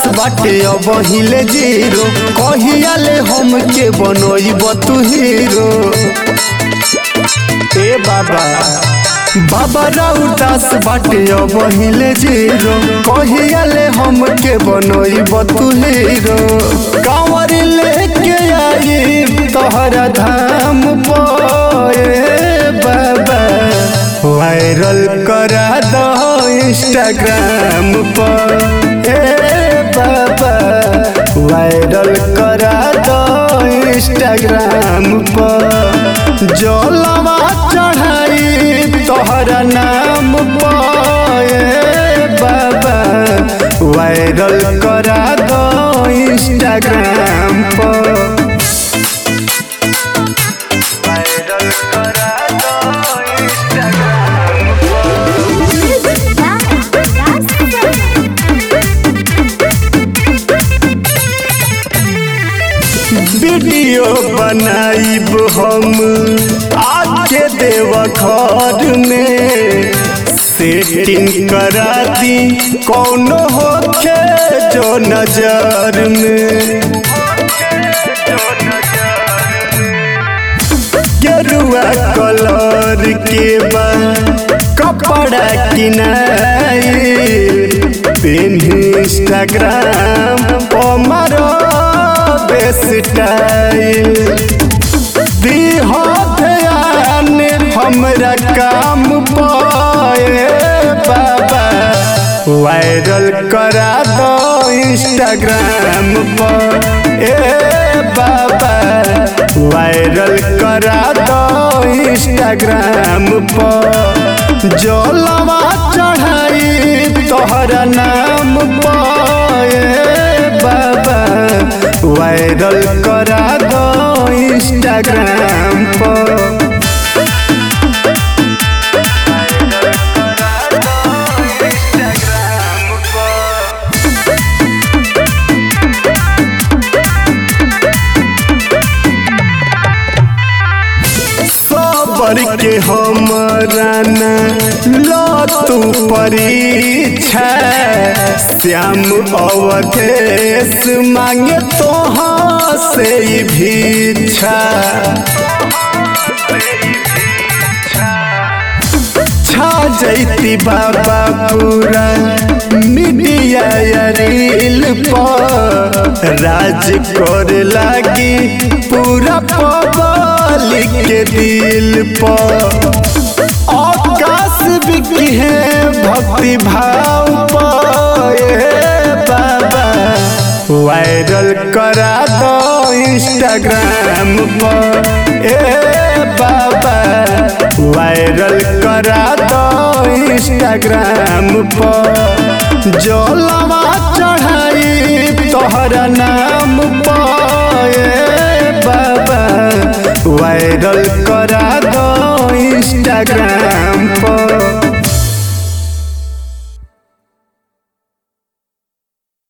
बाटे अब हिले जीरो कहिया ले हमके बनोइब तू हीरो ए बाबा बाबा राउदास बाटे अब हिले जीरो कहिया ले हमके बनोइब तू हीरो कांवर लेके आई तोहरा धाम पे बाबा वायरल करा दो इंस्टाग्राम पर ए बाबा वायरल करा दो इंस्टाग्राम पर जलवा चढ़ाई तोहरा नाम पर ए बाबा वायरल करा दो इंस्टाग्राम पर वायरल करा दो इंस्टाग्राम वीडियो बनाइब हम आके देव घर में सेटिंग करा दी कौनो होखे जो नजर में गेरुआ कलर के बा कपड़ा किनाई पेन इंस्टाग्राम पर स्टाइल दीह ध्यान हमरा काम पाए बाबा वायरल करा दो इंस्टाग्राम पर ए बाबा वायरल करा दो इंस्टाग्राम पर जलवा चढ़ाई तोहरा नाम पर ए बाबा वायरल करा दो इंस्टाग्राम पर सबर के हमरा न लो तू परीक्षा श्याम अवधेश मांगे तोहाँ से ही भिक्षा छा जैती बाबा पूरा मीडिया या रील पर राज कर लागी पूरा पब्लिक के दिल पर आकाश बिकी है भक्ति भाव पर ए बाबा वायरल करा दो इंस्टाग्राम पर ए बाबा वायरल करा दो इंस्टाग्राम पर जलवा चढ़ाई तोहरा नाम पर ए बाबा वायरल कर